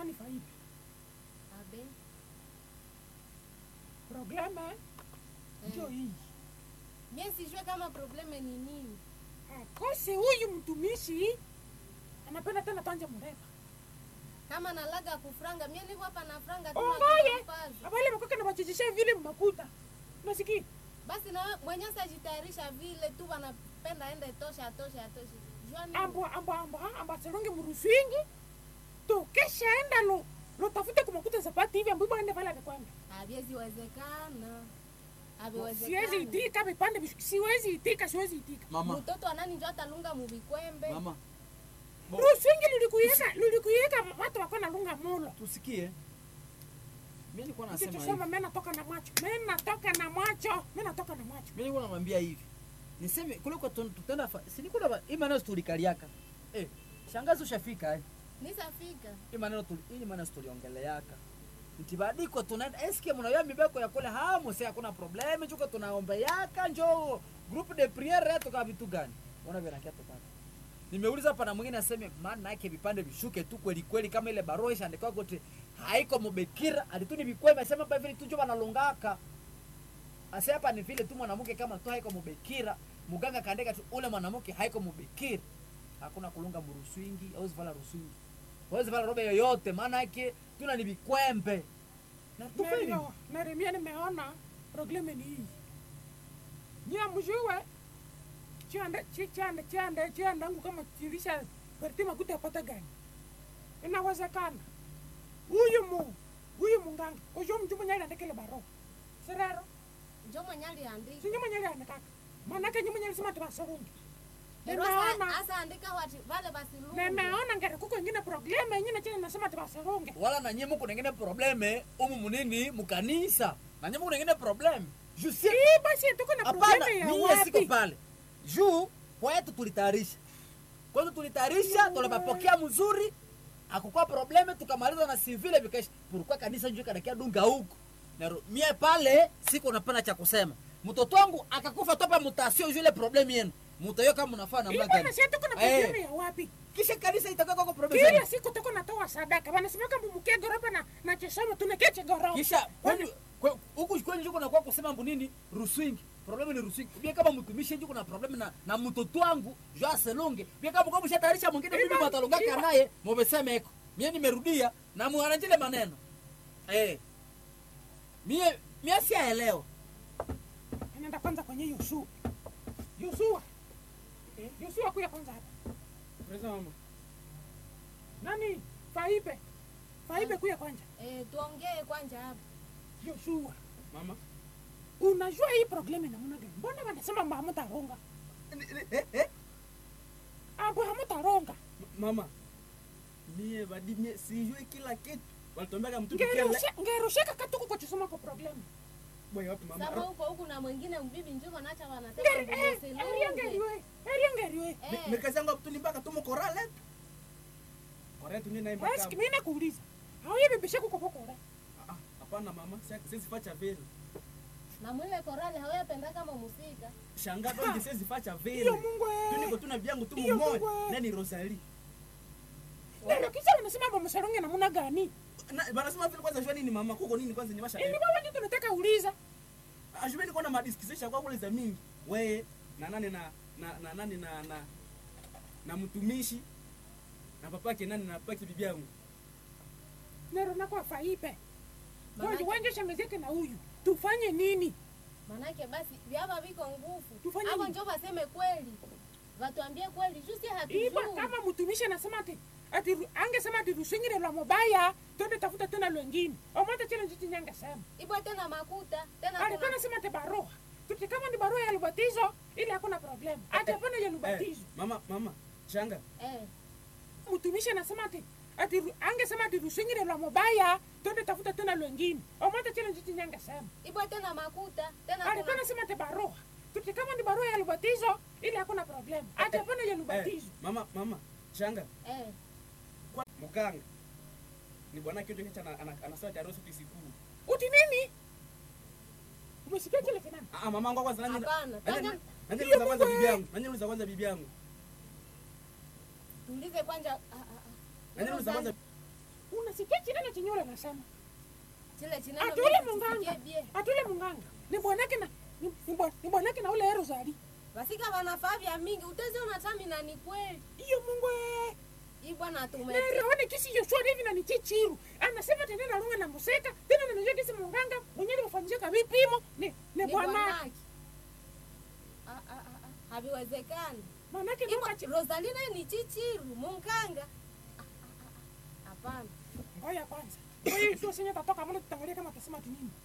nani faipi abe probleme ndio hii mie sijue kama probleme ni nini akose huyu mtumishi anapenda tena tanje mrema kama nalaga kufranga mie niko hapa na franga tu ongoye nakupaza. abale makoke na bachichisha vile mmakuta unasikia basi na mwenye sajitayarisha vile tu wanapenda ende tosha atoshe atoshe jua nini? ambo ambo ambo ha, ambo aseronge muruswingi tokesha enda lo lo tafute kumakuta zapati hivi ambo ende pale amekwenda haviwezi wezekana siwezi haviwezekana itika vipande vish- siwezi itika siwezi itika mama mtoto anani njo atalunga muvikwembe mama Bo- ruswingi lulikuyeka lulikuyeka watu wako na lunga mulo tusikie mi nilikuwa nasema hivi kitusema mimi natoka na macho mimi natoka na macho mimi natoka na macho mi nilikuwa namwambia hivi niseme kule kwa tun- tutenda fa- si nikula ba- hii maneno tulikaliaka eh shangazi ushafika eh nisafika hii maneno tuli hii maneno tuliongeleaka ntibadiko tunaenda eske mnayo mibeko ya kule hamu si hakuna problem chuko tunaombeaka njo group de priere yetu kama vitu gani ona vile nakia tupata nimeuliza hapa na mwingine aseme maana yake vipande vishuke tu kweli kweli kama ile barua ishaandikwa kote haiko mubekira alituni bikwema asema hapa vile tu njo banalungaka ase hapa ni vile tu mwanamke kama tu haiko mubekira muganga kaandika tu ule mwanamke haiko mubekira hakuna kulunga muruswingi au zivala ruswingi hawezi vala robe yoyote maana yake tuna ni vikwembe na tufanye Ndio, Neremia nimeona probleme ni hii. Nyia mjue chande chi- chande chande chande yangu kama chilisha perti makuta yapata gani? Inawezekana. Huyu mu huyu munganga ujo mtu mwenye aliandika ile barua. Serero, njo mwenye aliandika si nyuma nyele andika. Maana yake nyuma nyele sema tubasorungi. Ero Nimeona asa- asa andika wati vale basilungu nimeona ngere kuko ingine probleme nyingine chini nasema tubasorungi. wala na nyie muko nengine probleme umu munini mukanisa na nyie muko nengine probleme juu si Hii basi tuko na hapana probleme ya mie siko wapi? pale juu kwetu tulitayarisha kwetu tulitayarisha tunapapokea mzuri akukuwa probleme tukamaliza na sivile vikaisha purukwa kanisa njuu kadakia dunga huku Naro, mie pale siko napana cha kusema mtoto wangu akakufa topa mutasio juu ile probleme yenu mutayo kama mnafaa namna Hii bwana gani si tuko na Eh. probleme ya wapi? kisha kanisa itakuwa kwa probleme kila siku tuko natoa sadaka wanasema kama mumukie goropa na na chesoma tunakeche goropa kisha kwani kwe- huku kwani juko nakuwa kusema mbu nini ruswingi probleme ni ruswingi bia kama mtumishi njuko na probleme na, na mtoto wangu jo aselonge bia kama kwa mshatayarisha mwingine mimi Ima- matalongaka ima- naye mubeseme eko mie nimerudia na muanajile maneno eh mie mie siaelewa anaenda kwanza kwenye Yoshua Yoshua eh, Yoshua kuya kwanza hapa Presa mama. nani Faibe Faibe kuya kwanza Eh, tuongee kwanja hapa Yoshua Mama. unajua hii probleme namna gani mbona wanasema mba hamutaronga Eh, eh. ambo hamutaronga M- Mama. Mie badi mie sijui kila kitu. Walituambia mtumikie le. Ngerushe- ngerusheka katuko kwa chesoma kwa probleme Boy wapi mama? saba huko huku na mwingine mbibi njuko nacha wanasema Ngeri- eh, mbuzi eria silunge. ngeriwe eria ngeriwe Mi- Eh, Mirikazi yangu tulimbaka tumo korale. Korale tu naimba Eski kama. mimi nakuuliza hauye bibishe kuko pokora Ah, ah, Hapana mama, Si- siwezi facha vile. na mwile korali hawayapenda kama musika Shanga donge siwezi facha vile. iyo Mungu Tu niko eh tuna vyangu tu Iyo mmoja. Mungu. Nani Rosalie? Ndio kisa wanasema mba msaronge namna gani Na banasema vile kwanza jua nini mama kuko nini kwanza nyewasha. Ili wewe ndio tunataka uliza. Ajubeni kuna madiskisisha kwa kule za mingi. Wewe na nani na na na nani na na na mtumishi na papake nani na papake bibi yangu. Nero na kwa faipe. Manake- Kwa wanje shangazi yake na huyu. Tufanye nini? manake basi vyava viko nguvu Tufanye hapo nini? njo vaseme kweli vatuambie kweli juu si Iba hatujui kama mtumishi anasema ati ati angesema ati rusingire lwa mobaya, twende tafuta tena lwengine. Omata chile njiti nyanga sema. ibwa tena makuta tena Alikuwa kuna anasema ati barua. Tuti kama ni barua ya lubatizo, ile hakuna problem. Ati hapana ya Eh, lubatizo. mama mama shanga eh, Mtumishi anasema ati ati angesema ati rusingire lwa mobaya, twende tafuta tena lwengine. Omata chile njiti nyanga sema. ibwa tena makuta tena alikuwa kuna anasema ati barua tuti kama ni barua ya lubatizo ile hakuna problem ati hapana ya eh, lubatizo mama mama shanga eh, kwa muganga ni bwana kitu kicha ana- ana- anasema tayari siku siku uti nini umesikia kile kinani ah mama wangu kwanza nani Hapana, nani tena- nani Hiyo uliza kwanza Mungu, bibi eh. yangu nani uliza kwanza bibi yangu tuulize kwanja ah, ah, ah. nani uliza kwanza unasikia chenye ule nasema chile chineno ati ule mimi munganga sisikie bie ati ule munganga ni bwanake na ni- ni bwa- ni bwanake na ule Rosali basika wanafaa vya mingi utaziona tami na ni kweli iyo mungu eh. hii bwana tume neraone kisi yoshwari hivi na ni chichiru anasema tena narunga na museka tena nanajua kisi munganga mwenyewe ufanyika vipimo ni ni ni bwana bwanake Ah, ah, ah, ah, haviwezekani manake Iko- nuka chi- rosalina ni chichiru munganga Ah, ah, ah, ah, hapana ngoja kwanza ngoja sio senye tatoka mbele tutangalia kama tasema ati nini